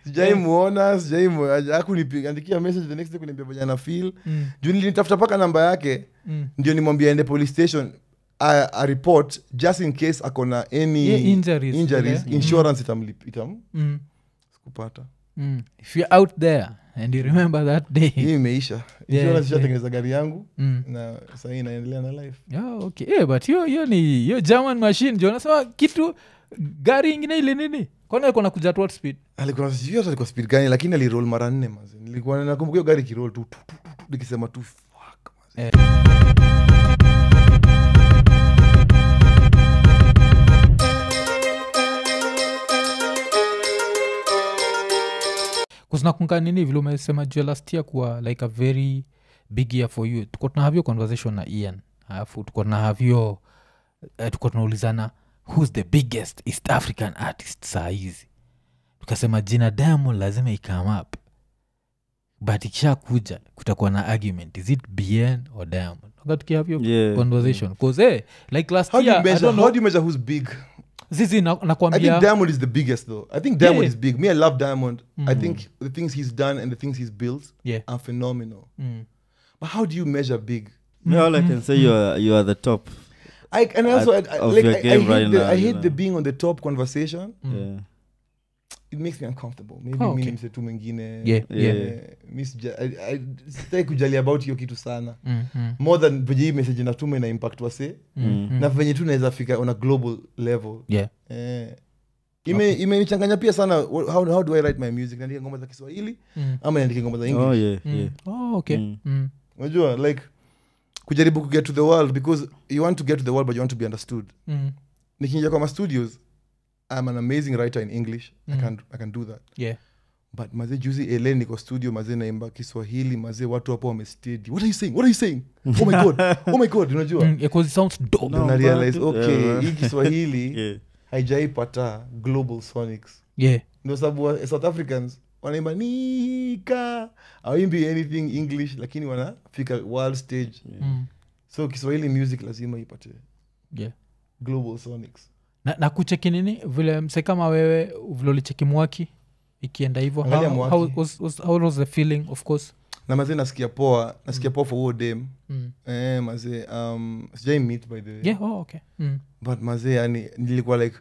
sijaimuona sijaiakuniandikia message the next day kuniambia venye ana feel Mm. juu nilitafuta paka namba yake Mm. ndio nimwambia ende police station a, a report just in case akona any Yeah, injuries, injuries ile. insurance itamlip itam Mm. sikupata Mm. if you're out there and you remember that day hii imeisha Yeah, insurance yeah. ishatengeneza gari yangu mm. na sahii inaendelea na life yeah, okay. yeah, but hiyo hiyo ni hiyo german machine jo nasema kitu gari ingine ile nini kwana kona kuja at what speed alikuwa sijui hata alikuwa speed gani lakini alirol mara nne mazi nilikuwa nakumbuka hiyo gari kirol tu tu, tu, tu, tu, nikisema tu fuck mazi. Eh. kusinakunka nini vile umesema juu ya last year kuwa like a very big year for you tuko tunahave conversation na ian alafu tuko tunahavyo uh, tuko tunaulizana who's the biggest east african artist saa hizi tukasema jina diamond lazima ikame up but ikisha kuja kutakuwa na argument is it bn or diamond tukatukihavyo Yeah. conversation bcause hey, like last How do you year I measure? don't know, How do you measure who's big? zizi na- I think nakwambia Diamond is the biggest though. I think Diamond Yeah. is big. Me, I love Diamond. I think the things he's done and the things he's built yeah are phenomenal. mm. But how do you measure big? Me, all I can say you are you are the top. I and also I, At- I, of like your I, I game hate right the, now, I you hate know. the being on the top conversation. Yeah. It makes me uncomfortable. Maybe Oh, mimi okay. ni msetu mwingine. Yeah, yeah. Eh, mi sija- I- I- sitaki kujali about hiyo kitu sana Mm, mm, more than venye hii message natuma ina impact wase mm, mm. na venye tu naweza fika on a global level yeah eh, ime imenichanganya pia sana wh- how, how do i write my music naandika ngoma za kiswahili Mm. ama naandika ngoma za english Oh yeah, Mm. yeah. Oh, okay Mm. Mm. unajua like kujaribu kuget to the world because you want to get to the world but you want to be understood Mm. nikiingia kwa ma studios i'm an amazing writer in english Mm. I, can, i can do that yeah but mazee juzi ele niko studio mazee naimba kiswahili mazee watu hapo wamestedi what are you saying what are you saying oh my god oh my god unajua Mm, yeah, 'cause it sounds dope Ndo No, na realize but- okay yeah, hii kiswahili Yeah. haijaipata global sonics yeah ndo sababu wa- south africans wanaimba nika awimbi anything english lakini wanafika world stage Mm. so kiswahili music lazima ipate yeah global sonics na, na kucheki nini vile mse kama wewe vile ulicheki mwaki ikienda hivyo Angalia how, Mwaki. how, was, was, how was the feeling of course na mazee nasikia poa nasikia poa for huo dem mm. eh, mazee um, sijai meet by the way yeah oh, okay mm. but mazee yani nilikuwa like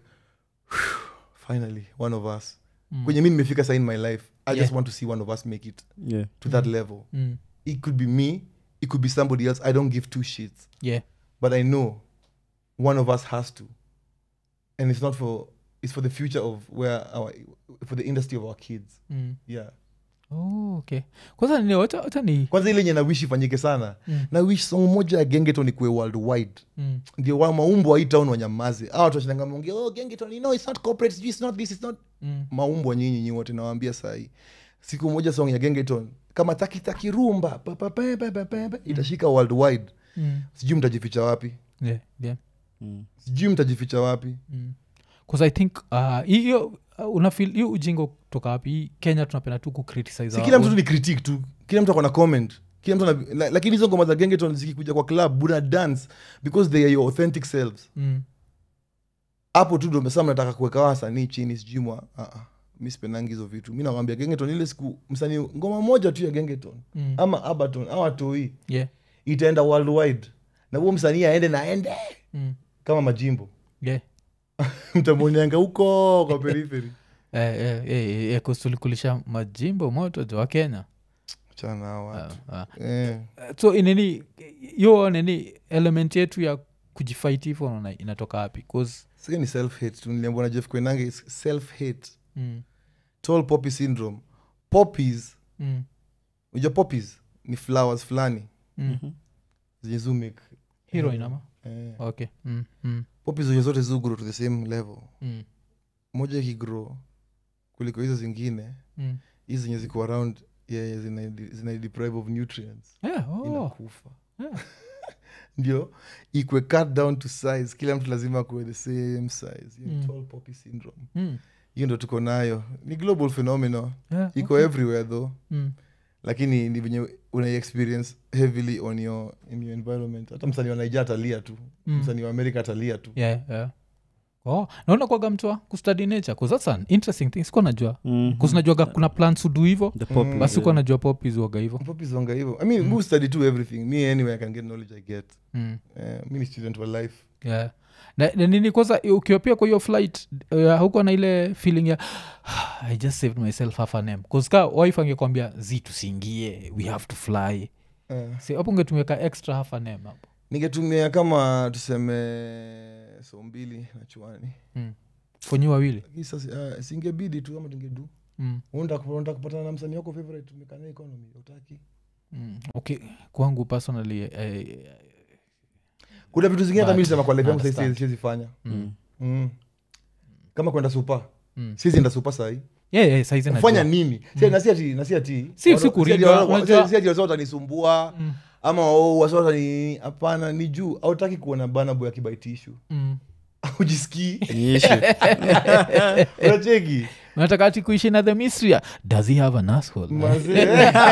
finally one of us Mm. kwenye mi nimefika sa in my life i just Yeah. want to see one of us make it Yeah. to that level Mm. it could be me it could be somebody else i don't give two shits yeah but i know one of us has to and it's not for it's for the future of where our for the industry of our kids mm. yeah oh, okay kwanza nini wacha wacha ni kwanza ile nye na wish ifanyike sana Mm. na wish song moja ya gengeton ikuwe worldwide mm. ndio wa maumbo wa hii town wanyamaze a watu washinanga monge oh gengeton no it's not corporate sijui it's not this it's not Mm. maumbwa nyinyi nyinyi wote nawaambia sahii siku moja song ya gengeton kama takitaki rumba pa, pa, pa, pa, pa, pa, pa, itashika worldwide Mm. sijui mtajificha wapi yeah yeah Mm. sijui mtajificha wapi mm. 'Cause i think uh, hiyo uh, unafil hiyo ujingo kutoka wapi Hii kenya tunapenda tu kucriticize si our kila mtu own- tu ni critique tu kila mtu akona comment kila mtu ana, la, lakini hizo ngoma za gengeton zikikuja kwa club buna dance because they are your authentic selves mm. hapo tu ndo mesa mnataka kuweka wasanii chini sijui mwa uh -uh. mi sipendangi hizo vitu mi nawambia gengeton ile siku msanii ngoma moja tu ya gengeton Mm. ama abaton ama toi yeah itaenda worldwide na huo msanii aende na aende mm. kama majimbo yeah mtamwonianga huko kwa periphery eh, eh, eh, eh, 'cause tulikulisha majimbo moto jo wa kenya chana na hao watu uh, uh. eh. so inini hiyo nini element yetu ya kujifight hivo naona inatoka wapi 'Cause, sasa ni self hate tu niliambiwa na jeff kwenange is self hate mm, tall poppy syndrome poppies mm, unajua poppies ni flowers fulani mm. zenye zumik heroin ama eh. okay mm, mm, poppies zenye zote zugro to the same level mm, moja ikigro kuliko hizo zingine mm. hizi zenye ziko around yeah, zina, zina deprive of nutrients Yeah, oh, inakufa yeah. ndio ikwe cut down to size kila mtu lazima kuwe the same size hiyo Mm. tall poppy syndrome Mm, hiyo ndo tuko nayo ni global phenomenon yeah, iko okay. everywhere though Mm, lakini ni venye una experience heavily on your, in your environment hata msanii wa naija atalia tu Mm. msanii wa amerika atalia tu yeah, yeah. oh, naona kwaga mtwa kustudi nature bcause that's an interesting thing sikuwa najua Mhm. bcause najuaga kuna plants udu hivo The poppies, basi sikuwa yeah. najua popis waga hivo popis wanga hivo i mean mm. study to everything me anyway i can get knowledge i get mm. uh, mi ni student wa life yeah. na, na nini kwanza ukiwa pia kwa hiyo flight uh, huko na ile feeling ya i just saved myself half an m ka wife angekwambia zi tusiingie we have to fly uh, si hapo ungetumika extra half an m hapo ningetumia kama tuseme so mbili na chuani mm. konyi wawili Lakini sasa uh, singebidi tu ama tungedu mm. unataka kupatana na msanii wako favorite tumekana economy utaki mm. okay kwangu personally eh, kuna vitu zingine hata But, mi sema kwa life yangu understand. saizi siwezi fanya Mm. mm. kama kwenda supa mm. siwezi enda supa sahii yeah, yeah, saizi kufanya najua. nini Si- na si ati- na si ati Si- watu- si si kuringa, ati watu- unajua- si- si ati watu watanisumbua Mm. ama oh, watu watani hapana ni juu autaki kuona banaboy akibaitishu Mm. ujisikii Ni issue. unacheki unataka ati kuishi na the mystery ya, does he have an asshole Mazee.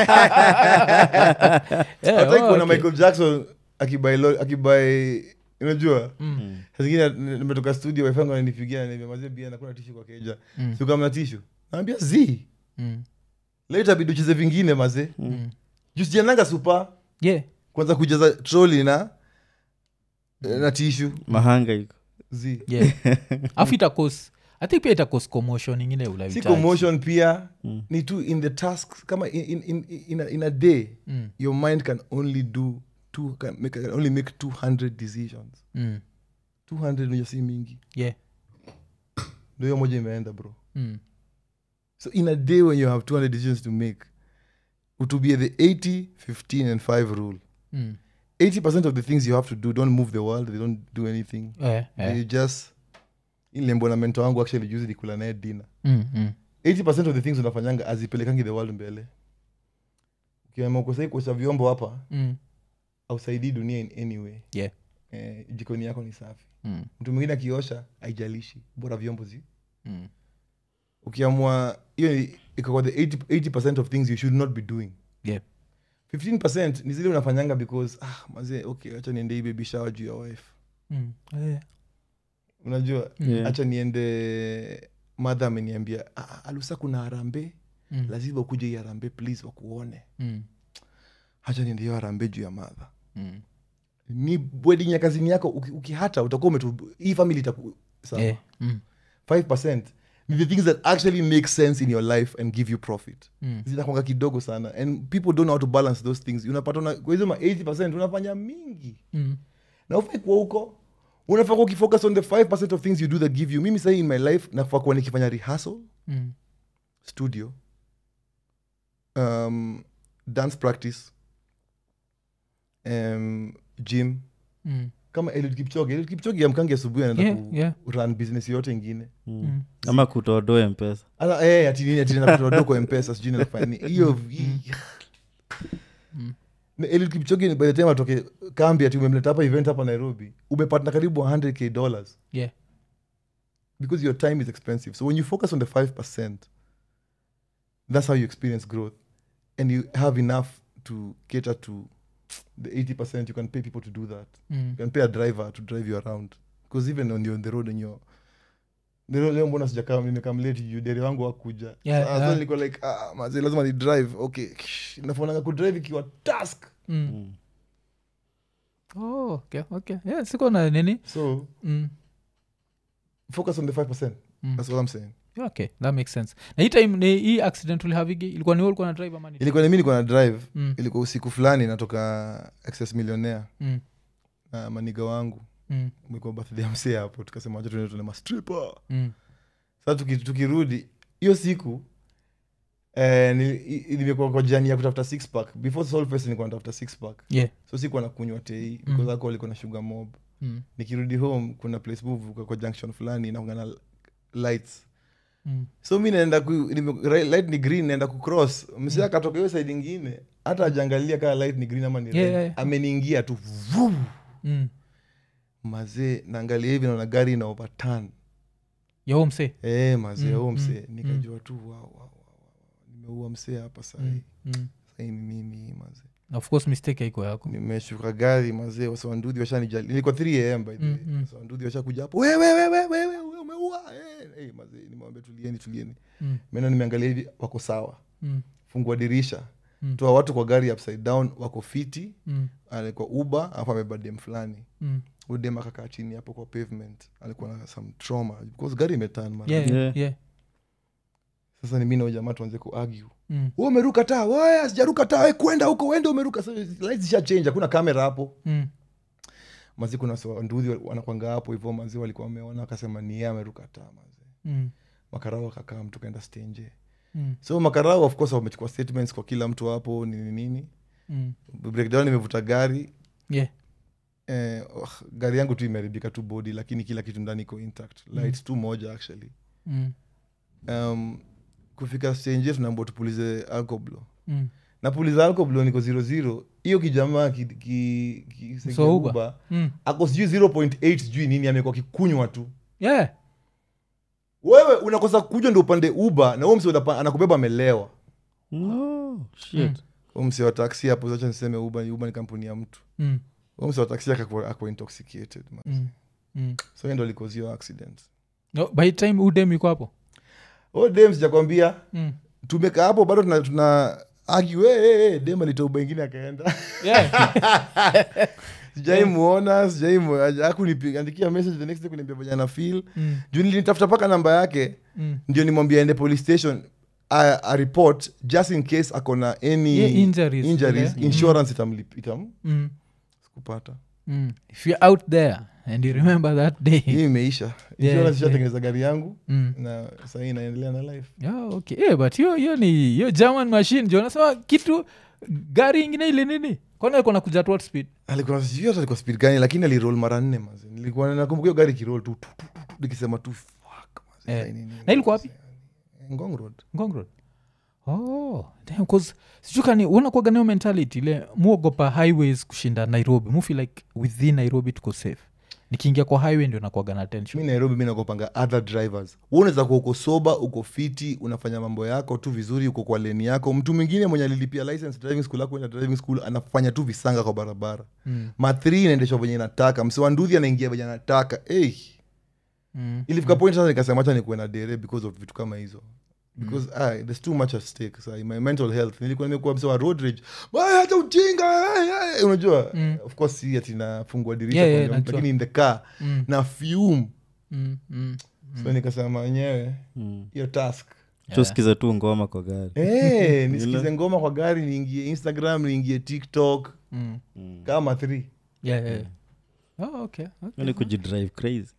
Eh, Hataki oh, kuona okay. michael jackson akibai lo- akibai unajua Mm. Saa zingine n- nimetoka studio waifangu ananipigia ananiambia mazee bia nakuna tishu kwa keja Mm. sikamna tishu naambia z Mm. leo itabidi ucheze vingine mazee Mm. jusijananga supa yeah kwanza kujaza troli na na tishu mahanga iko z yeah afu itakos i think pia itakos commotion ingine si ulahitaji. commotion pia Mm. ni tu in the task kama in, in, in, in, a, in a day Mm. your mind can only do two, can, make, can only make 200 decisions Mm. 200 ndio si mingi yeah ndo hiyo moja imeenda bro mm. so in a day when you have 200 decisions to make it will be the 80 15 and 5 rule Mm. 80% of the things you have to do don't move the world they don't do anything Eh, eh. they just ilembo na mento wangu actually juzi nikula naye dina Mm, mm. 80% of the things unafanyanga azipelekangi the world mbele ukiama ukosai kuosha vyombo hapa Mm. ausaidii dunia in any way Yeah. eh, jikoni yako ni safi Mm. mtu mwingine akiosha haijalishi bora vyombo zi Mm. ukiamua hiyo ni- iko kwa the 80, 80 of things you should not be doing Yeah. 15 ni zile unafanyanga because ah, mazee okay acha niende hii baby shower juu ya wife Mm. Eh. unajua Yeah. hacha niende madha ameniambia ah, alusa kuna harambe Mm. lazima ukuje hii harambe please wakuone Mm. hacha niende hiyo harambe juu ya madha Mm. ni wedding ya kazini yako uki- ukihata utakuwa umetu hii family itaku sawa Eh. Mm. 5 ni the things that actually make sense in your life and give you profit Mm. zinakwanga kidogo sana and people don't know how to balance those things unapata una, kwa hizo ma 80 unafanya mingi Mm. na ufai kuwa huko unafaa kuwa ukifocus on the 5 of things you do that give you mimi sahii in my life nafaa kuwa nikifanya rehearsal Mm. studio um, dance practice um, gym Mm. kama Eliud Kipchoge Eliud Kipchoge amkangi asubuhi anaenda Yeah, ku yeah. run business yote ingine Mm. Mm. ama kutodoe mpesa Ala, eh, ati nini, ati nina kutoa doko mpesa sijui nafanya nini hiyo hii- Mm. Na Eliud Kipchoge by the time atoke kambi ati umemleta hapa event hapa nairobi umepata karibu 100k dollars Yeah. because your time is expensive so when you focus on the 5% that's how you experience growth and you have enough to cater to the 80% you can pay people to do that Mm. you can pay a driver to drive you around because even when you're on the road and you're leo leo mbona sijakaa nimekamleti juu deri wangu wakuja Yeah, Sasa yeah. niko like ah, mazi lazima ni drive okay nafonanga kudrive ikiwa task Mm. Mm. Oh, okay, okay. Yeah, siko na nini so mm. focus on the 5% Mm. that's what i'm saying Yeah, okay that makes sense na hii time ni hii accident ulihavigi ilikuwa ni wewe ulikuwa na drive ama ni ilikuwa ni mi niko na drive mm. ilikuwa usiku fulani natoka access millionaire Mm. na maniga wangu Mm. mlikuwa birthday ya msee hapo tukasema wacha tuende tuone mastripa Mm. sasa tuki, tukirudi hiyo siku eh, ni- i- nimekuwa kwa jani ya kutafuta six pack before solfest nilikuwa natafuta six pack Yeah. so sikuwa nakunywa tei Mm. because alcohol iko na sugar mob Mm. nikirudi home kuna place move kwa, kwa junction fulani inaungana lights Mm. so mi naenda ku, nime, right- light ni green naenda kucross msee akatoka hiyo side ingine hata ajangalia kaa light ni green ama ni Yeah, red yeah, yeah. ameniingia tu vum. Mm. mazee naangalia hivi naona gari ina overturn yo mse eh mazee Mm, huo mm, msee mm. nikajua tu wow, wow, wow, wow. nimeua msee hapa sahii mm. mm. sahii ni mimi hii mazee Na of course mistake haiko yako nimeshuka gari mazee wasawanduhi washanijali nilikuwa 3 am by the way Mm, mm. wasawanduhi washakuja hapo wewe wewe wewe hey, mazee nimewambia tulieni tulieni Mm. mena nimeangalia hivi wako sawa Mm. fungua dirisha Mm. toa watu kwa gari upside down wako fiti Mm. alikuwa uba alafu amebeba dem fulani Mm. udem akakaa chini hapo kwa pavement alikuwa na some trauma because gari imetan mara Yeah, Yeah. yeah. sasa ni mi nao jamaa tuanze kuargue Mm. "Wewe umeruka taa waya sijaruka taa we kwenda huko wende umeruka Sasa lights zisha change hakuna kamera hapo Mm. mazi kuna sa- nduthi wanakwanga hapo hivyo mazi walikuwa wameona akasema ni yeye ameruka taa mazi Mm. makarao akakaa mtu kaenda stenje Mm. so makarao of course wamechukua statements kwa kila mtu hapo nini nini Mm. breakdown imevuta gari Yeah. eh, oh, gari yangu tu imeharibika tu body lakini kila kitu ndani iko intact lights tu moja actually Mm. um, kufika stenje tunaambua tupulize alcoblo Mm. napuliza alcoblo niko zero zero hiyo kijamaa ki, ki, ki, ki, So Uber. Uber, Mm. ako sijui 0.8 sijui nini amekuwa kikunywa tu Yeah. wewe unakosa kuja ndo upande uba na huo mse unapa- anakubeba amelewa No, shit. huo mse wa taksi hapo acha niseme uba uba ni kampuni ya mtu Mm. huo mse wa taksi akakuwa ako intoxicated man. Mm. Mm. so hiyo ndo likozio accident No, by the time udem iko hapo o dem sijakwambia Mm. tumekaa hapo bado tuna, tuna argue, hey, hey, hey, dem alitoa uba ingine akaenda Yeah. sijaimuona sijaiakuniandikia message the next day kuniambia venye ana feel Mm. juu nilinitafuta mpaka namba yake Mm. ndio nimwambia ende police station a, a report just in case akona any Yeah, injuries, injuries yeah. insurance itamlip itam Mm. sikupata Mm. if you're out there and you remember that day hii imeisha Yeah, insurance yeah. ishatengeneza gari yangu mm. na sahii inaendelea na life yeah, okay. yeah, but hiyo hiyo ni hiyo german machine jo nasema kitu gari ingine ile nini kwana alikuwa nakuja at what speed alikuwa sijui hata alikuwa speed gani lakini alirol mara nne maze nilikuwa nakumbuka hiyo gari kirol tu tu, tu, tu, tu, nikisema tu fuck maze, Eh. hii nini, Na ilikuwa wapi? ngong road ngong road oh damn, 'cause sijui kani unakuaga nayo mentality ile muogopa highways kushinda nairobi mufi like within nairobi tuko safe nikiingia kwa highway ndio nakuaga na mi tension nairobi mi nakopanga other drivers Wewe unaweza kuwa uko soba uko fiti unafanya mambo yako tu vizuri uko kwa leni yako mtu mwingine mwenye alilipia license driving school ako enda driving school anafanya tu visanga kwa barabara mm. mathri inaendeshwa venye nataka msewanduhi anaingia venye anataka hey. Mm. ilifika point sasa nikasema hacha nikuwe na dere because of vitu kama hizo because ah, there's too much at stake sa my mental health nilikuwa nimekuwa mse wa road rage "Baya, hata ujinga ay, ay." unajua Mm. of course si ati nafungua dirisha Yeah, yeah, kuongea mtu, najua. lakini in the car Mm. na fume Mm. Mm. so nikasema wenyewe Mm. hiyo task tusikize tu ngoma kwa gari hey, nisikize ngoma kwa gari niingie instagram niingie tiktok Mm. Mm. kama th Yeah, yeah. Oh, okay, okay. Hiyo ni kujidrive crazy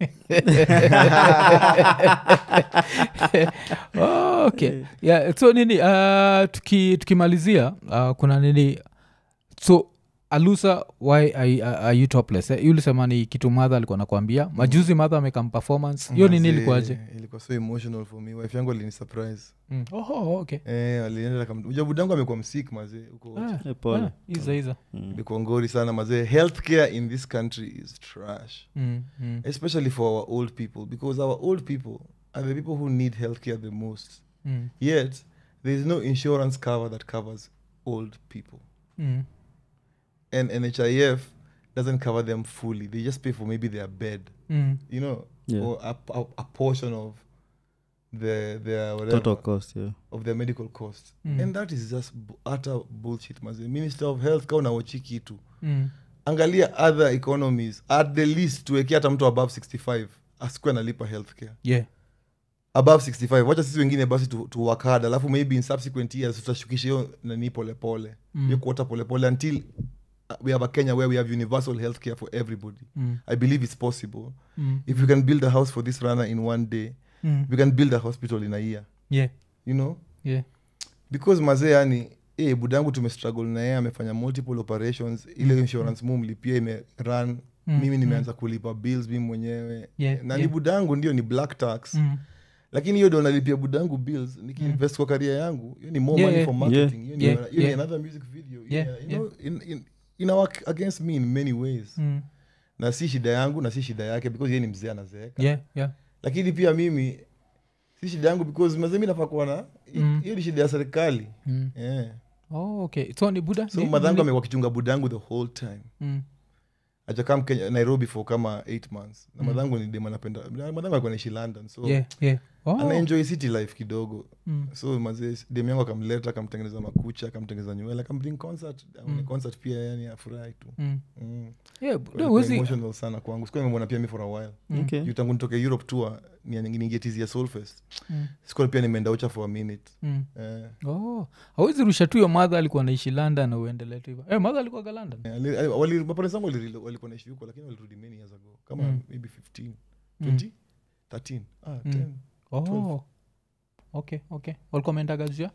oh, okay. yeah, so nini uh, tuki, tukimalizia uh, kuna nini so alusa why are, are you topless eh? ulisema ni kitu madha alikuwa nakwambia majuzi madha amekam performance hiyo nini Mazee, ilikuwaje ilikuwa so emotional for me wife yangu alini surprise mm. oh, oh, okay eh, alienda kama ujabudangu amekuwa msik mazee huko Ah, Eh, pole. ah, iza iza Mm. imekuwa ngori sana mazee healthcare in this country is trash mm, mm, especially for our old people because our old people are the people who need healthcare the most mm, yet there is no insurance cover that covers old people mm, and nhif doesn't cover them fully they just pay for maybe their bed mm. you know Yeah. or a, a, a portion of the their whatever total cost yeah. of their medical cost Mm. and that is just bu- utter bullshit maze minister of health ka unawochi kitu Mm. angalia other economies at the least tuwekea hata mtu above 65 asikuwe analipa healthcare yeah above 65 wacha sisi wengine basi tu, tu work hard alafu maybe in subsequent years tutashukisha hiyo nani polepole Mm. hiyo kuota polepole until uh, we have a kenya where we have universal healthcare for everybody mm, i believe it's possible mm, if we can build a house for this runner in one day mm. we can build a hospital in a year yeah you know yeah because mazee yani eh, budangu tumestruggle na yeye amefanya multiple operations ile insurance mu mlipia imerun Mm, mimi nimeanza kulipa bills mimi mwenyewe Yeah, na ni yeah. budangu ndio ni black tax mm. lakini hiyo ndio nalipia budangu bills nikiinvest kwa karia yangu hiyo ni more Yeah, money yeah. for marketing hiyo ni- Yeah, hiyo ni yeah. another music video Yeah, yeah, you know, in, in, ina work against me in many ways Mm. na si shida yangu na si shida yake because yeye ni mzee anazeeka yeah yeah lakini pia mimi si shida yangu because mazee mi nafaa kuwa na Mm. hiyo ni shida ya serikali mm. yeah. oh okay so ni buda so ni- madhangu ni- amekuwa kichunga budangu the whole time mm. ajakam kenya nairobi for kama 8 months na madhangu ni dem anapenda madhangu alikuwa naishi london so yeah, yeah. Oh. anaenjoy city life kidogo Mm. so mazee dem yangu akamleta akamtengeneza makucha akamtengeneza nywele akambring concert mm. concert pia yani afurahi tu Mm. mm. Yeah, Kwa no, ilikuwa huwezi- emotional sana kwangu sikuwa nimemwona pia mi for a while Okay. juu tangu nitoke europe tour ningetizia soulfest Mm. sikuwa pia nimeenda ucha for a minute Mm. eh, Oh. hawezi rusha tu yo madha alikuwa naishi london na uendelee tu hivo hey, madha alikuwaga london eh, ali- ali- wali- maparents wangu walirudi- walikuwa naishi huko lakini walirudi many years ago kama Mm. maybe 15 Mm. 20 13 ah, Mm. 10 oh. 12. okay okay walikuwa meendaga jua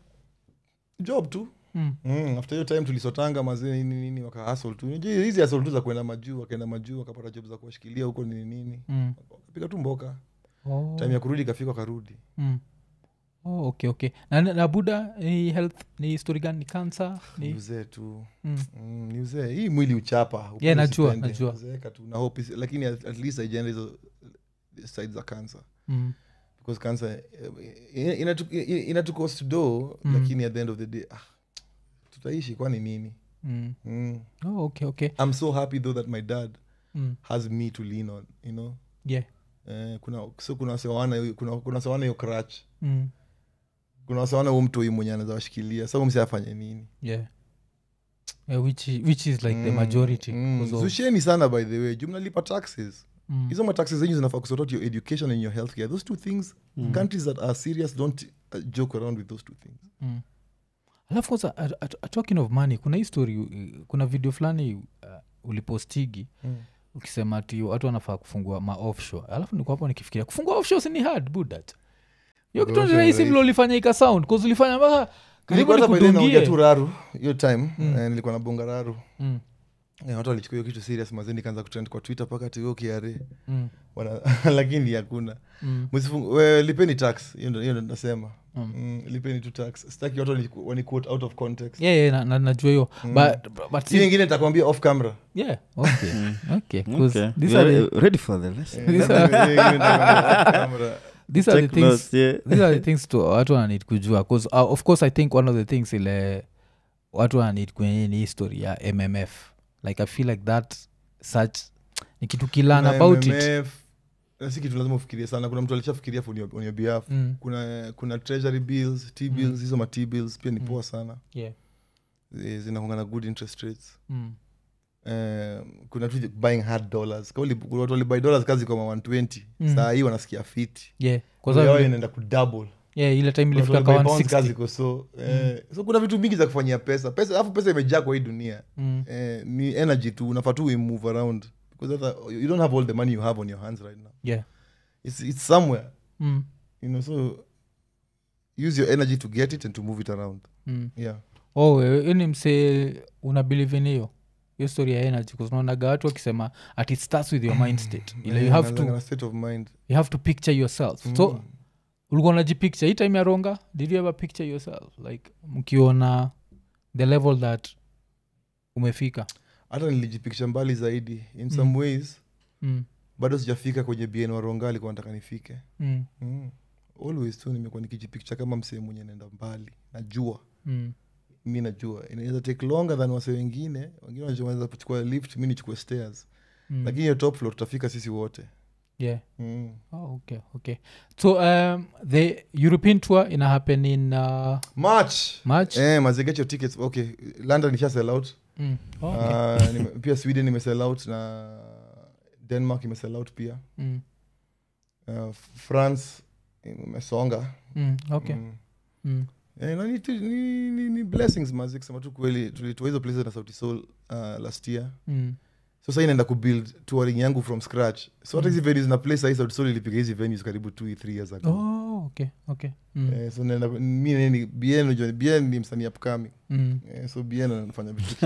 job tu mm. mm, after hiyo time tulisotanga mazee nini nini wakahasl tu Unajua hizi hasl tu za kwenda majuu wakaenda majuu wakapata job za kuwashikilia huko nini nini Mm. wakapiga tu mboka Oh. time ya kurudi ikafika wakarudi Mm. Oh, okay okay na, na na buda ni health ni story gani ni cancer ni ni uzee tu mm. mm, ni uzee hii mwili uchapa upende Yeah, najua, usipende. najua. Uzeeka tu na hope isi- lakini at, at least haijaenda hizo side za cancer Mm. because cancer eh, inatu- ina- inatucost do Mm. lakini at the end of the day ah, tutaishi kwani nini Mm. mm. Oh, okay okay i'm so happy though that my dad mm. has me to lean on you know yeah eh, kuna so kuna wasewana kuna, kuna wasewana hiyo crutch mm. kuna wasewana huo mtu huyu mwenye anaweza washikilia sa mse afanye nini yeah Yeah, which, is, which is like the Mm, majority mm. 'cause of- zusheni sana by the way juu mnalipa taxes mm. hizo mataxes zenyu zinafaa kusort out your education and your healthcare those two things countries that are serious don't uh, joke around with those two things mm. alafu kwanza at- at- at- talking of money kuna hii story uh, kuna video fulani uh, ulipostigi Mm. ukisema ti watu wanafaa kufungua ma offshore alafu niko hapo nikifikiria kufungua offshore si ni hard budat hiyo kitu ni Offshore rahisi rahisi. vile ulifanya ika sound bcause ulifanya mpaka karibu Nilikuwa hata by then naongea tu nikudungie raru hiyo time eh, nilikuwa na bonga raru Mm, eh, watu walichukua hiyo kitu serious mazeni kaanza kutrend kwa twitter mpaka tio kiare mm, lakini hakuna mm, Msifungu- we, lipeni tax hiyo ndo hiyo ndo nasema Mm. mm, lipeni tu tax sitaki watu wani- wani quote out of context yeah, yeah, na- na- najua hiyo but, but hiyo si, ingine nitakwambia off camera yeah, okay, okay, 'cause Okay. these We are are the- ready for the lesson. Eh, hiyo ingine nitakwambia off camera. these are the Take things notes, yeah. these are the things to watu wananid kujua bcause uh, of course i think one of the things ile watu wananid kwenye ni history ya mmf like i feel like that such ni kitu kilan Kuna about it MMF, na si kitu lazima ufikirie sana kuna mtu alishafikiria for on your- on your behalf mm. kuna kuna treasury bills t bills hizo ma t bills pia ni poa sana yeah. Eh, zinakuanga na good interest rates mm. Eh, kuna tu buying hard dollars Kama uli- kuna watu walibuy dollars kazi kama 120 Mm. saa hii wanasikia fiti yeah. Kwa Kwanza yao vile- inaenda kudouble yeah, ile time Kuna watu ilifika walibuy ka bonds kazi 160 iko so eh, so kuna vitu mingi za kufanyia pesa pesa alafu pesa imejaa kwa hii dunia mm. eh, ni energy tu unafaa tu we move around because hata you don't have all the money you have on your hands right now yeah. it's, it's somewhere mm. you know so use your energy to get it and to move it around Mm. yeah oh ni msee una believe in hiyo hiyo story ya energy kuznaonaga watu wakisema at it starts with your mind state ile you Eh, have nalingana to na state of mind you have to picture yourself so ulikuwa unajipicture hii time ya ronga did you ever picture yourself like mkiona the level that umefika hata nilijipiksha mbali zaidi in some ways mm. bado sijafika kwenye bien waronga alikuwa nataka nifike Mm. mm. always tu nimekuwa nikijipiksha kama msee mwenye naenda mbali najua Mm. mi najua inaweza take longer than wase wengine wengine wanaweza kuchukua lift mi nichukue stairs Mm. lakini hiyo top floor tutafika sisi wote yeah mm. oh, okay okay so um, the european tour ina happen in uh, march march eh, maze get your tickets okay london isha sell out mm. oh, okay. Ah, nime- pia sweden imesell out na denmark imesell out pia mm. uh, france imesonga Mm. okay mm. mm. Eh, na ni, tu- ni, ni, ni blessings mazi kusema tu kweli tulitoa hizo places na sauti soul uh, last year Mm. so sa inaenda kubuild touring yangu from scratch so hata hizi venues na place sahii sauti soul ilipiga hizi venues karibu two three years ago oh okay okay mm. Eh, so naenda mi nini bien unajua bien ni msanii upcoming Mm. eh, so bien anafanya vitu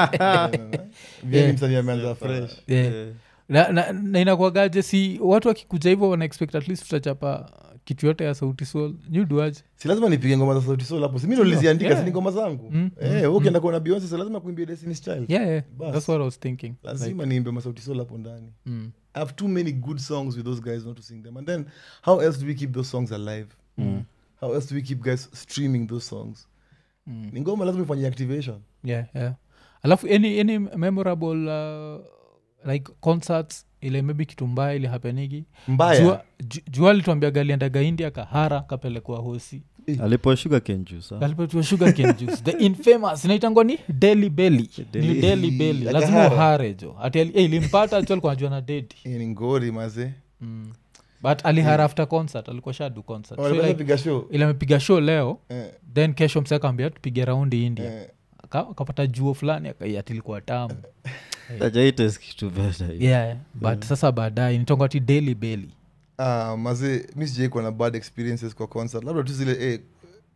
bien ni msanii ameanza fresh Yeah. na, na, na inakuagaje si watu wakikuja hivyo wanaexpect at least tutachapa kitu yote ya sauti sol nyuduaje si lazima nipige ngoma za sauti soul hapo si mi ndo niliziandika Yeah. si ni ngoma zangu Mm, eh, mm, wewe ukienda kuona beyonce si lazima kuimbia destiny's child yeah, yeah. Bas. that's what i was thinking like, lazima niimbe masauti soul hapo ndani mm. I have too many good songs with those guys not to sing them. And then how else do we keep those songs alive? How else do we keep guys streaming those songs? Mm. Ni ngoma lazima ifanye activation. yeah, yeah. alafu any, any memorable uh, like concerts ile maybe kitu mbaya ili hapenigi mbaya jua, ju- jua alituambia aliendaga india kahara kapelekwa hosi alipoa sugar cane juice, ah. kalipatiwa sugar cane juice the infamous inaitangwa ni deli belly ni Deli- deli belly Ya lazima kahara. uhare jo ati ali- eh, ilimpata tu alikuwa anajua na dedi Hii ni ngori maze mm. but alihara after concert alikuwa shadu concert so Walikuwa like, piga show ile amepiga show leo Eh, then kesho mse akaambia tupige raundi india eh. Aka- akapata juo fulani akaiatilikuwa tamu Hajaitas kitu better hiyo. yeah, but sasa baadaye nitonga ti daily belly Ah, maze mi sijaikuwa na bad experiences kwa concert labda tu zile eh,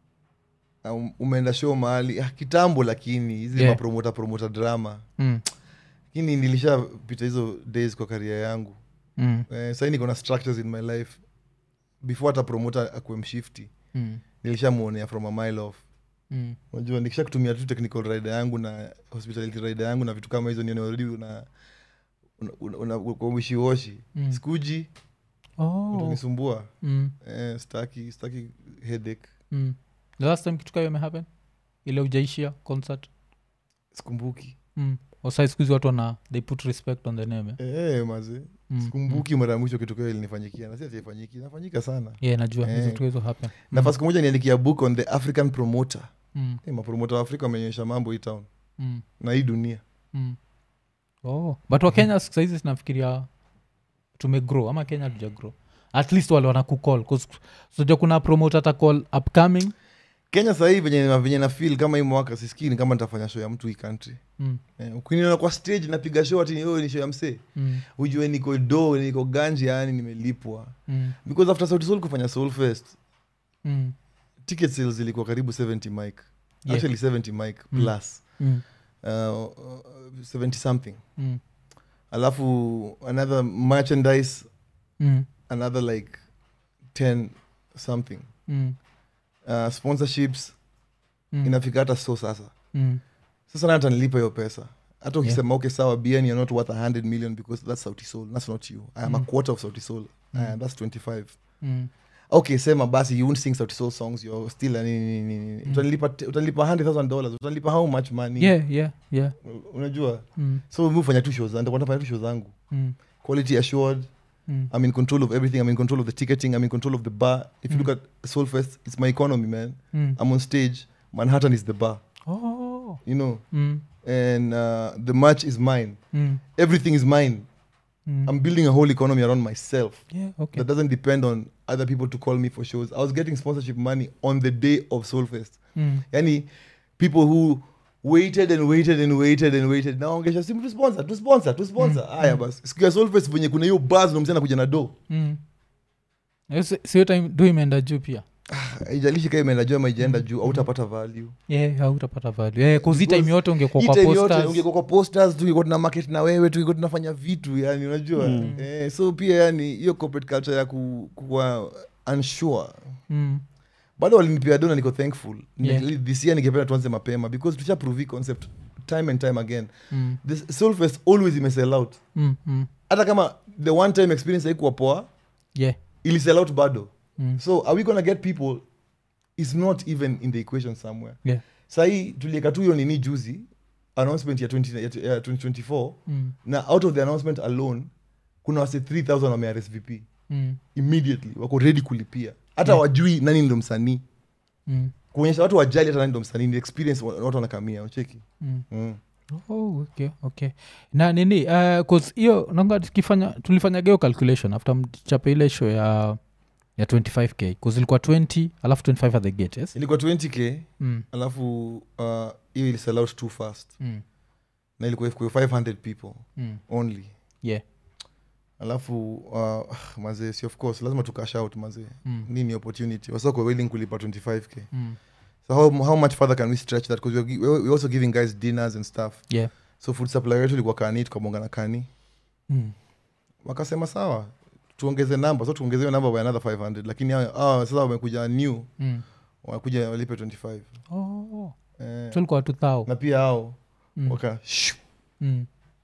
ah, um- umeenda show mahali ah, kitambo lakini hizi Yeah. mapromota promota drama mm. lakini nilishapita hizo days kwa karia yangu Mm. eh, sahii niko na structures in my life before hata promota akuwe mshifti Mm. nilishamwonea from a mile off Mm. unajua nikisha kutumia tu technical rider yangu na hospitality rider yangu na vitu kama hizo nione already una una- una- una- uko wishiwashi Mm. sikuji Oh. utanisumbua Mm. eh, staki staki headache Mm. the last time kitu kayo imehappen ile ujaishia concert sikumbuki mm. osai skuhizi watu wana they put respect on the name eh? eh, maze mm. mm. sikumbuki mara ya mwisho kitu kio ilinifanyikia nasi ataifanyiki inafanyika sana yeah najua Eh. hizo tu hizo happen nafasi siku moja niandikia book on the african promoter mm. eh, mapromota wa afrika wamenyesha mambo hii town Mm. na hii dunia Mm. oh. but wakenya saizi sinafikiria tumegrow ama kenya tuja grow at least wale wana kucall soja kuna promote ata call upcoming kenya sahii venye, venye na feel kama hii mwaka siskii ni kama nitafanya show ya mtu hii country mm. eh, ukiniona kwa stage napiga show ati "Oh, ni show ya msee Mm. ujue niko do niko ganji yani nimelipwa Mm. because after sauti sol kufanya soul fest Mm. ticket sales zilikuwa karibu 70 mic Yeah. actually 70 mic Mm. plus Mm. uh, uh, 70 something Mm. alafu another merchandise Mm. another like 10 something Mm. uh, sponsorships Mm. inafika hata so sasa Mm. sasa na hata nilipa hiyo pesa hata ukisema okay sawa bn you're not worth 100 million because that's sauti soul that's not you i am a Mm. quarter of sauti soul Mm. uh, that's 25 Mm. okay sema basi you won't sing sauti soul songs you're still uh, nini, nini, nini. Mm. utanilipa te- utanilipa 100000 dollars utanilipa how much money yeah yeah yeah unajua mm. so mi ufanya tu show zangu nitakuwa nafanya tu show zangu Mm. quality assured Mm. i'm in control of everything i'm in control of the ticketing i'm in control of the bar if you Mm. look at soulfest it's my economy man Mm. i'm on stage manhattan is the bar oh you know mm. and uh, the match is mine Mm. everything is mine Mm. i'm building a whole economy around myself yeah okay that doesn't depend on other people to call me for shows i was getting sponsorship money on the day of soulfest mm. yani people who waited and waited and waited and waited naongesha simu tu sponsor tu sponsor tu sponsor Mm, haya mm. basi siku ya soulfest venye kuna hiyo buzz na mzee anakuja na do Mm. Eh, si- sio time do imeenda juu pia haijalishi kaa imeenda juu ama ijaenda Mm, juu mm. autapata value yeah hautapata value yeah, cause hii Because time yote ungekuwa Hii kwa time yote posters ungekuwa kwa posters tungekuwa tuna market na wewe tungekuwa tunafanya vitu yani unajua Mm. eh, so pia yani hiyo corporate culture ya ku, kuwa unsure mm. bado walinipia dona niko thankful Yeah. Ni- this year ningependa tuanze mapema because tusha prove hii concept time and time again Mm. this soulfest always imesell out Mm. Mm. hata kama the one time experience haikuwa poa yeah ili sell out bado mm. so are we gonna get people is not even in the equation somewhere yeah sahii tulieka tu hiyo nini juzi announcement ya 20, ya- ya 2024 mm. na out of the announcement alone kuna wase 3000 wame rsvp Mm. immediately wako ready kulipia hata Yeah. wajui nani ndo msanii Mm. kuonyesha watu wajali hata nani ndo msanii ni experience wa- watu wanakamia unacheki Mm. mm. Oh, okay, okay. na nini uh, 'cause hiyo nanga tukifanya tulifanyaga hiyo calculation after mchape ile show ya ya 25k bcause ilikuwa 20 alafu 25 at the gate yes ilikuwa 20k mm. alafu uh, hiyo ili sell out too fast Mm. na ilikuwa ilikuwa 500 people Mm. only yeah alafu uh, mazee si of course lazima tukash out mazee mm. nini opportunity wasako willing kulipa 25k Mm. so how, how much further can we stretch that because we're, gi- we're we're also giving guys dinners and stuff yeah so food supply wetu ilikuwa kani tukamwonga na kani mm. wakasema sawa tuongeze namba so tuongeze hiyo namba by another 500 lakini hao- hao sasa wamekuja new Mm. wanakuja walipe 25 Oh. eh, so ilikuwa watu thao na pia hao mm. waka shoo, mm.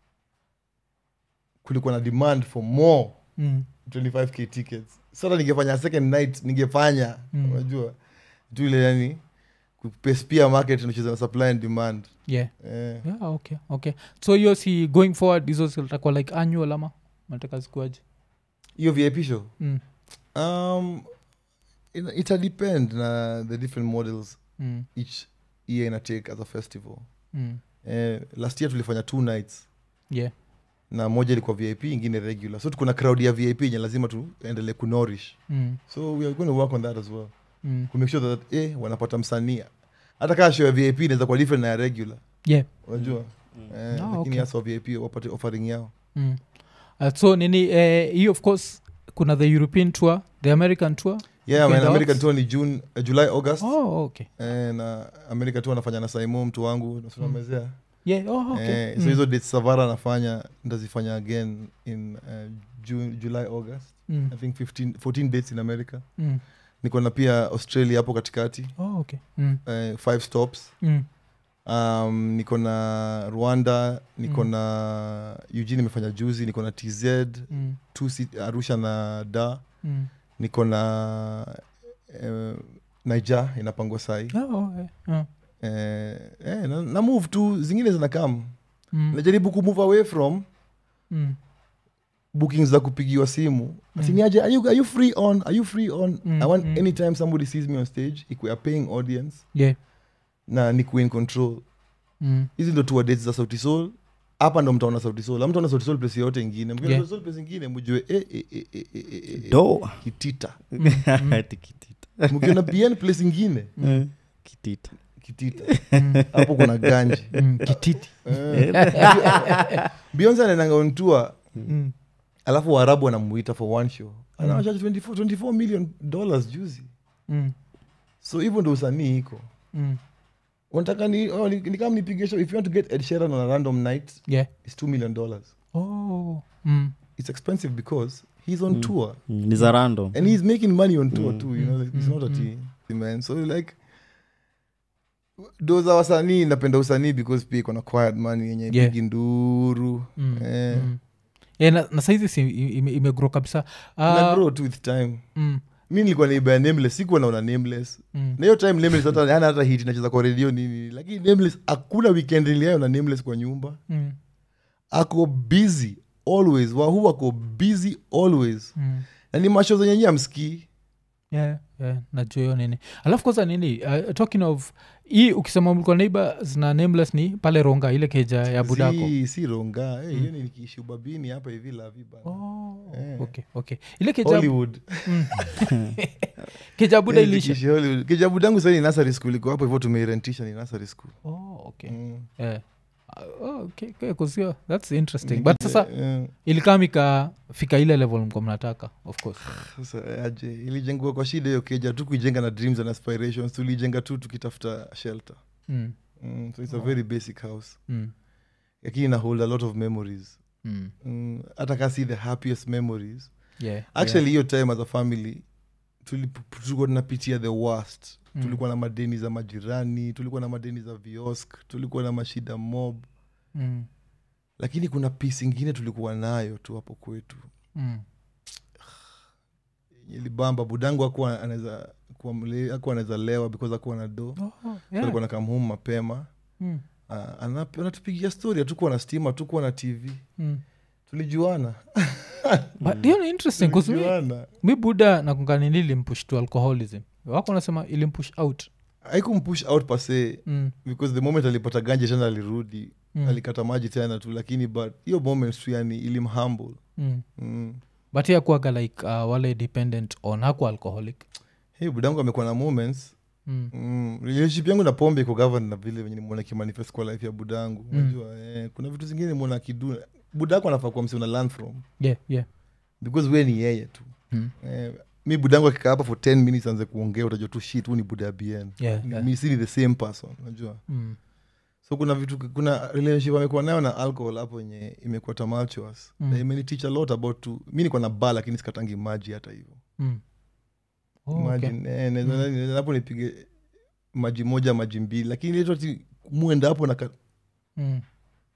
kulikuwa na demand for more mm. 25k tickets sasa ningefanya second night ningefanya Mm. unajua tu ile yani kupespia market inacheza na supply and demand yeah eh. yeah okay okay so hiyo si going forward hizo zitakuwa like annual ama nataka zikuaje hiyo vip show mm. um, ina- ita depend na the different models Mm. each year ina take as a festival Mm. eh, last year tulifanya two nights yeah na moja ilikuwa vip ingine regular so tuko na crowd ya vip yenye lazima tuendelee kunorish mm. so we are going to work on that as well Mm. kumake sure that eh, wanapata msanii hata kaa show ya vip inaweza kuwa different na ya regular yeah unajua eh, Ah, lakini okay. hasa wa vip wapate offering yao mm. uh, so nini eh, hii of course kuna the european tour the american tour yeah Okay, man, the american Ox? tour ni june uh, july august oh okay eh, na america tour anafanya na saimo mtu wangu nasunamezea yeah oh okay eh, so mm. hizo dates savara anafanya ndazifanya again in uh, june july august mm. i think 15, 14 dates in america Mm. niko na pia australia hapo katikati oh okay mm. eh, five stops Mm. um, niko na rwanda niko Mm. na eugene imefanya juzi niko na tz Mm. two sit- arusha na da Mm. niko na eh, naija inapangwa sai Oh, oh, eh, oh. eh, eh, na, na move tu zingine zinakam Mm. najaribu kumove away from Mm. bookings za kupigiwa simu Mm. asiniaje are you, are you free on are you free on Mm, i want mm. anytime somebody sees me on stage ikuwe a paying audience yeah na nikuwe in control mm. hizi ndo tour dates za sauti sol hapa ndo mtaona sauti sol amtaona sauti sol place yoyote ingine mkiona Yeah. sauti sol place ingine mjue eh, eh, eh, eh, eh, eh, eh, do kitita Ati kitita mkiona bn place ingine Eh, kitita kitita Mm. hapo kuna ganji Mm. kititi beyonce anaenanga on tour mm. alafu waarabu wanamuita for one show anawachaji 24, 24 million dollars juzi Mm. so hivyo ndo usanii iko Mm. unataka ni, oh, ni, ni kama nipige show if you want to get ed sheeran on a random night yeah it's 2 million dollars oh mm. it's expensive because he's on tour Mm, ni za random and he's making money on tour Mm. too you know like, it's Mm, not a mm. tea man so like do za wasanii napenda usanii because pia iko na quiet money yenye Yeah. pigi nduru Mm. eh, Mm. Yeah, na, na saizi si ime- imegro kabisa na Ah, grow too with time mm. mi nilikuwa naibaya nameless sikuwa naona nameless Mm. na hiyo time nameless hata hana hata hit nacheza kwa redio nini lakini nameless hakuna weekend niliayo na nameless kwa nyumba Mm. ako busy always wahu ako busy always Mm. na ni masho zenye nyi amskii yeah, yeah, najua hiyo nini alafu kwanza nini uh, talking of hii ukisema mlikuwa neighbors na nameless ni pale ronga ile keja ya budako si, si ronga hey, hiyo ni nikiishi ubabini hapa hivi laviba Oh, Eh. okay, okay. ile keja, hollywood keja buda Eh, ilisha nikiishi Hollywood. kijabudangu sahii ni nasary school iko hapo hivyo tumeirentisha ni nasary school oh, okay. Mm. yeah. Uh, oh, okay, okay, 'cause yeah, that's interesting but sasa Eh, ilikaa mikafika ile level mko mnataka of course sasa aje ilijengwa kwa shida hiyo keja tu kuijenga na dreams and aspirations tulijenga tu tukitafuta shelter mm. mm, so it's a very basic house Mm. lakini ina hold a lot of memories Mm. Mm, hata ka si the happiest memories Yeah, actually hiyo time as a family tulip- tulikuwa tunapitia the worst Mm. tulikuwa na madeni za majirani tulikuwa na madeni za viosk tulikuwa na mashida mob yeah. mm. lakini kuna pisi ingine tulikuwa nayo tu hapo kwetu Mm. ilibamba budangu akuwa anaweza kuwa mle- hakuwa anaweza lewa because akuwa na do Oh, so yeah. alikuwa na come home mapema Mm. uh, anatupigia story hatukuwa na stima hatukuwa na tv Mm. tulijuana but hiyo ni interesting 'cause mi- tulijuana mi buda nakunganini ilimpush to alcoholism wako nasema ilimpush out haikumpush out pase mm. because the moment alipata ganje tena alirudi Mm. alikata maji tena tu lakini but hiyo moment tu yani ilimhumble Mm. mm. but yakuaga like uh, wale dependent on haku alcoholic hey, budangu amekuwa na moments mm. mm. relationship yangu na pombe iko govern na vile venye nimwona kimanifest kwa life ya budangu Mm. unajua eh, kuna vitu zingine nimwona akidu budako anafaa kuwa msi una learn from yeah, yeah. because we ni yeye tu Mm. eh, mi budangu akikaa hapa for 10 minutes anze kuongea utajua tu shit huu ni buda ya bn Yeah, Ni- yeah. mi si ni the same person unajua Mm. so kuna vitu kuna relationship amekuwa nayo na alcohol hapo yenye imekuwa tumultuous Mm. na imeniteach a lot about to mi niko na ba lakini sikatangi maji hata hivyo Mm. Oh, okay. Imagine, eh, naweza- naweza hapo nipige maji moja maji mbili lakini ile tu ati muenda hapo na ka- Mm.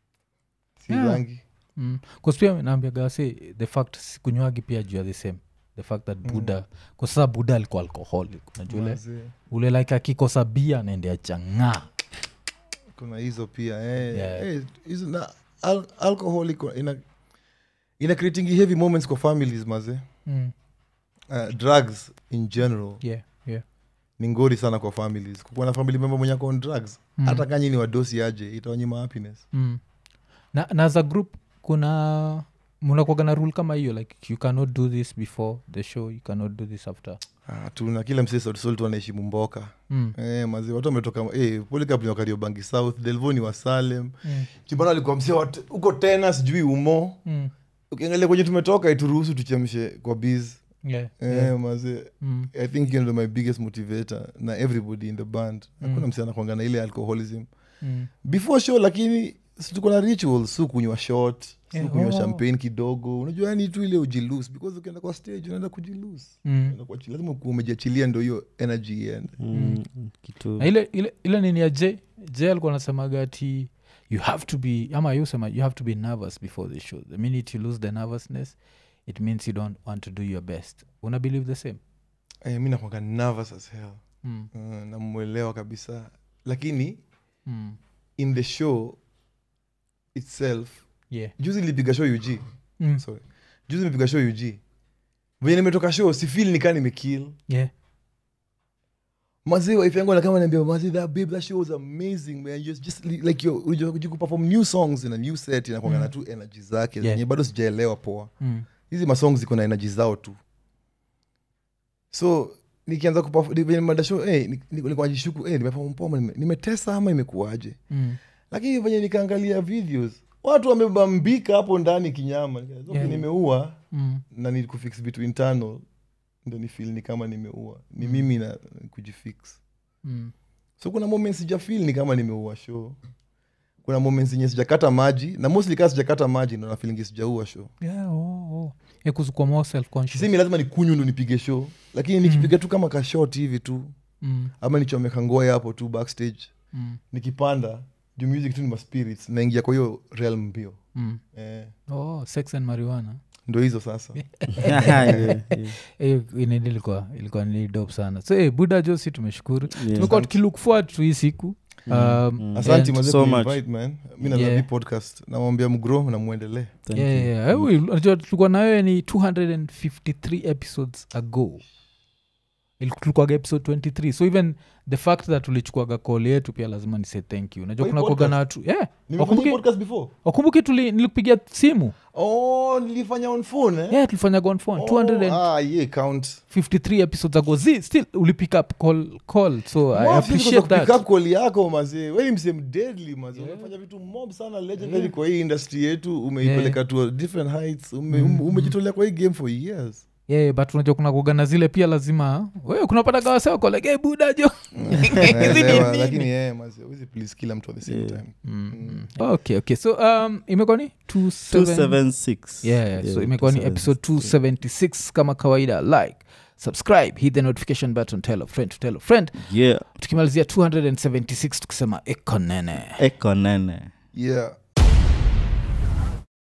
si Yeah. rangi Mm. 'Cause pia naambiaga se the fact sikunywagi pia juu ya the same the fact that buddha kwa sasa buddha alikuwa alcoholic unajua ule Mazee. ule like akikosa bia anaendea chang'aa kuna hizo pia eh, Yeah. eh, hizo na al alcohol iko ina ina creating heavy moments kwa families maze mm. uh, drugs in general yeah, yeah. ni ngori sana kwa families kukuwa na family member mwenye ako on drugs Mm. hata kanyi ni wadosi aje itawanyima happiness Mm. na, na as a group kuna mnakwaga na rule kama hiyo like you cannot do this before the show you cannot do this after ah, tuna kila msee sautisol tu anaheshimu mboka mm. eh, mazi watu wametoka eh, polikap ni wakariobangi south delvo ni wa salem Mm. chibana alikuwa msee wat- huko tena sijui umo Mm. ukiangalia kwenye tumetoka ituruhusu tuchemshe kwa biz Yeah, eh, yeah. mazi Mm. i think hiyo ndo my biggest motivator na everybody in the band hakuna Mm. msee anakwanga na ile alcoholism Mm. before show lakini si tuko na rituals su kunywa shot su Yeah, kunywa oh. champagne kidogo unajua yani tu ile ujilus because ukienda kwa stage unaenda kujilus Mm. Unaenda kuachilia. lazima ukuwe umejiachilia ndo hiyo energy iende Mm, kitu na ile, ile, ile nini ya j j alikuwa anasemaga ati you have to be ama you sema you have to be nervous before the show the minute you lose the nervousness it means you don't want to do your best una believe the same eh, mi nakwanga nervous as hell mm. uh, namwelewa kabisa lakini Mm. in the show itself yeah juzi nilipiga show ug mm. sorry juzi nilipiga show ug venye nimetoka show sifil nikaa nimekill yeah mazee wife yangu anakama niambia mazee that babe that show was amazing man just, just li- like yo unajua kuji kuperform new songs in a new set inakwanga na tu energy zake Yeah. zenye bado sijaelewa poa mm. hizi masongs ziko na energy zao tu so nikianza kuperform- ni- venye nimeenda show eh, ni- ni- nilikuwa najishuku eh, nimeperform poa ama nime- nimetesa ama imekuwaje Mm. lakini venye nikaangalia videos watu wamebambika hapo ndani kinyama Nika- okay, Yeah. nimeua Mm. na ni kufix vitu internal ndo ni feel ni kama nimeua ni mimi na kujifix Mm. so kuna moments sijafil ni kama nimeua show kuna moments yenye sijakata maji na mostly kaa sijakata maji ndo nafilingi sijaua show yeah oh, oh. yeah, kuzukua more self conscious sisemi lazima nikunywe ndo nipige show lakini nikipiga tu kama kashot hivi tu mm. ama nichomeka ngoe hapo tu backstage Mm. nikipanda juu music tu ni maspirits naingia kwa hiyo realm mbio Mm. eh, oh sex and marijuana ndo hizo sasa Yeah, yeah. hiyo inini ilikuwa ilikuwa ni dope sana so hey, buda josi tumeshukuru Yeah. tumekuwa tukilook forward to hii siku um, asanti and- mazee so kuinvite, man mi na Yeah. love hii podcast namwambia mgro na mwendelee Thank yeah, you. yeah, yeah. Eh, unajua tulikuwa nayo ni 253 episodes ago Il- tulikuwaga episode 23 so even the fact that tulichukuaga call yetu pia lazima nise thank you najua Kwa hii kuna kuaga podcast? na watu yeah. nimefanya hii Wakumbuke- podcast before wakumbuke tuli nilikupigia simu oh nilifanya on phone eh? yeah tulifanyaga on phone Oh, 253 ah, yeah, count episodes ago z still uli pick up call, call so i Mob, appreciate sikuweza that kupick up call yako mazee weni msem deadly mazee Yeah. unafanya vitu mob sana legendary kwa hii industry yetu umeipeleka to different heights ume, Mm. ume- umejitolea kwa hii game for years yeah, but unajua kuna kuagana zile pia lazima wewe kunapataga wasewakolege buda jo Hizi ni Naelewa, nini? lakini yeah, mazee huwezi please kila mtu at the same Yeah. time Mm. okay okay so um, imekuwa ni 27 276 yeah, yeah, so Yeah, imekuwa ni 276. episode 276 kama kawaida like subscribe hit the notification button tell a friend to tell a friend yeah tukimalizia 276 tukisema ekonene eko nene yeah